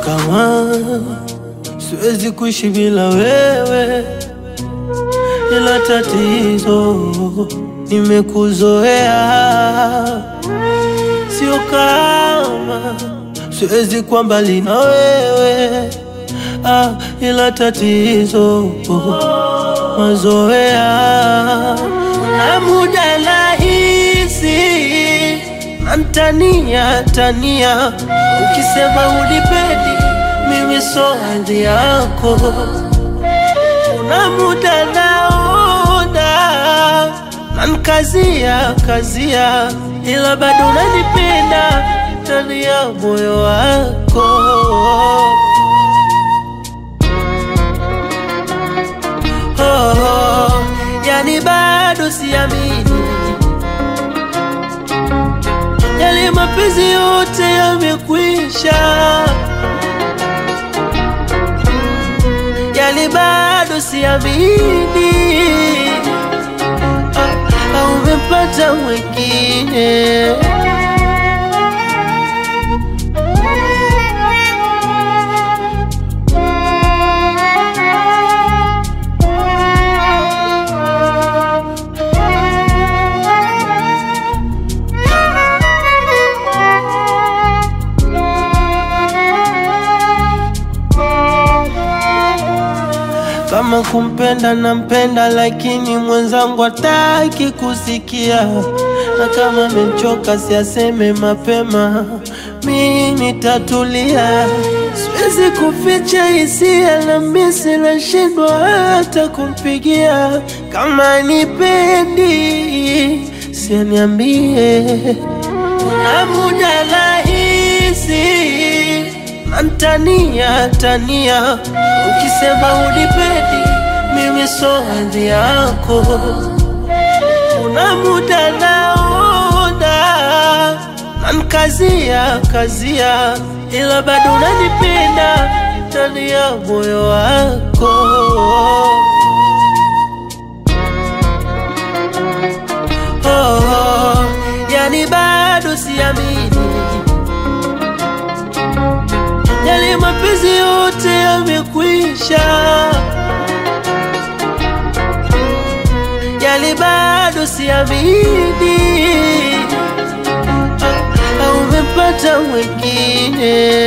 kama siwezi kuishi bila wewe, ila tatizo nimekuzoea, sio kama siwezi kuwa mbali na wewe ah, ila tatizo mazoea na muda nahisi nantania tania, ukisema unipendi mimi so hali yako, kuna muda naona nankazia kazia, ila bado unanipenda ndani ya moyo wako. Oh, oh, yani bado siamini yale mapenzi yote yamekwisha, yani bado siamini ah, ah, umepata mwingine kama kumpenda nampenda, lakini mwenzangu hataki kusikia, na kama amechoka siaseme mapema, mi nitatulia. Siwezi kuficha hisia na misi, nashindwa hata kumpigia. Kama nipendi sianiambie, na muda nahisi nantania tania, ukisema unipendi mimi so hadhi yako. Kuna muda naona nankazia kazia, ila bado unanipenda ndani ya moyo wako. Oh, oh, yani bado siamini yale mapenzi yote yamekwisha, yale bado siamini, ah, ah, umepata mwingine